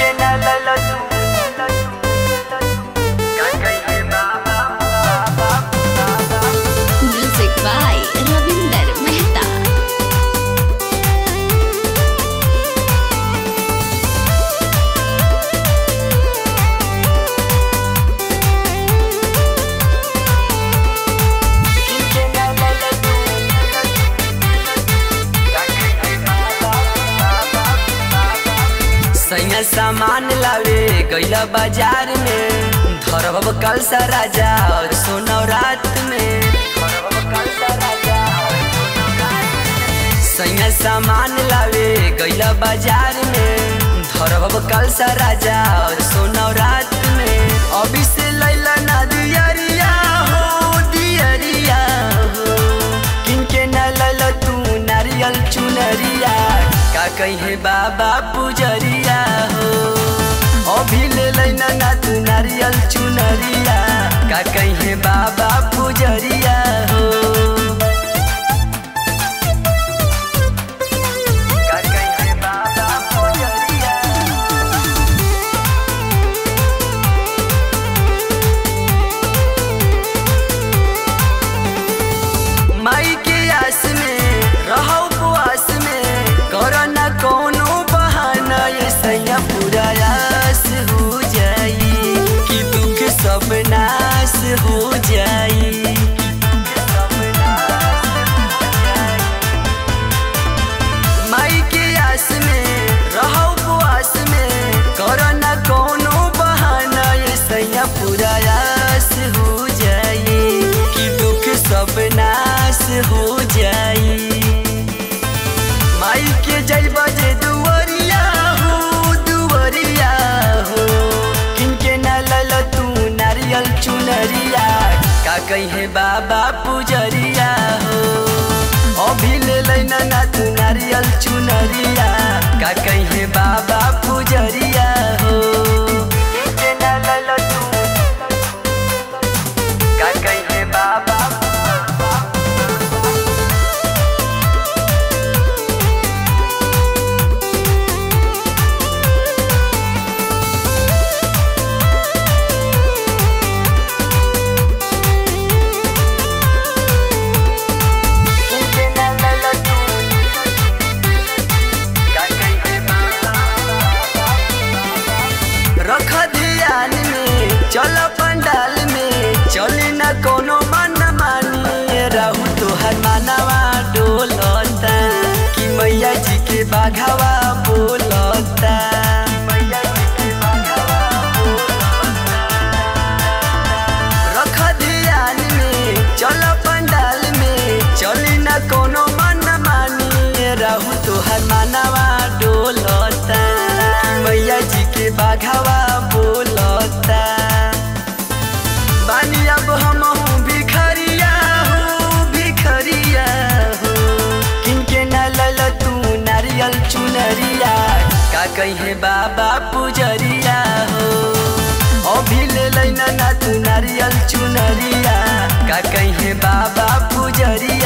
किनके ना लैला तू का कहिए बाबा बाबा बाबा Music by Ravinder Mehta. किनके ना लैला तू का कहिए बाबा बाबा बाबा सैया सामान लावे गैला बाजार में धरब कल सा राजा और सोना रात में धरब कल सा राजा और सोना रात में। सैया सामान लावे गैला बाजार में धरब कल सा राजा और सोना रात में अभी से लैला ना दियरिया हो दियरिया हो किनके न लैला तू नारियल चुनरिया का कहे बाबा पुजरिया हो अभी ले लैना ना तू नारियल चुनरिया का कहे बाबा पुजरिया हो का कहे बाबा पुजरिया माई के आस में रहो उपवास में करो न कोनो बहाना ये सैया पूरा आस हो जाई कि दुख सब नाश हो जाई माई के आस में रहो उपवास में करो न कोनो बहाना ये सैया पूरा आस हो जाई कि दुख सब नाश हो जाई माई के जय बजे दुवरिया हो दुवरिया हो किनके न लल तू नारियल चुनरिया का कहे बाबा पुजरिया हो अभी ले लैना ना तू नारियल चुनरिया का कहे बाबा पुजरिया हो किनके न लल तू का कहे बाबा किनके न लैला तू का कहिए बाबा रख ध्यान में चल पंडाल में चली न कोनो मन मानी रहू तोहर मानवा डोलता कि मैया जी के बाघावा बोलता मैया जी के बाघावा रख ध्यान में चल पंडाल में चली न कोनो मन मानी रहू तोहर मानवा डोलता मैया जी के बाघावा बोलता बानी अब हम भिखरिया हो भिखरिया हो किनके न लल तू नारियल चुनरिया का कहे बाबा पुजरिया हो अभी ले लैना ना तू नारियल चुनरिया का कहे बाबा पुजरिया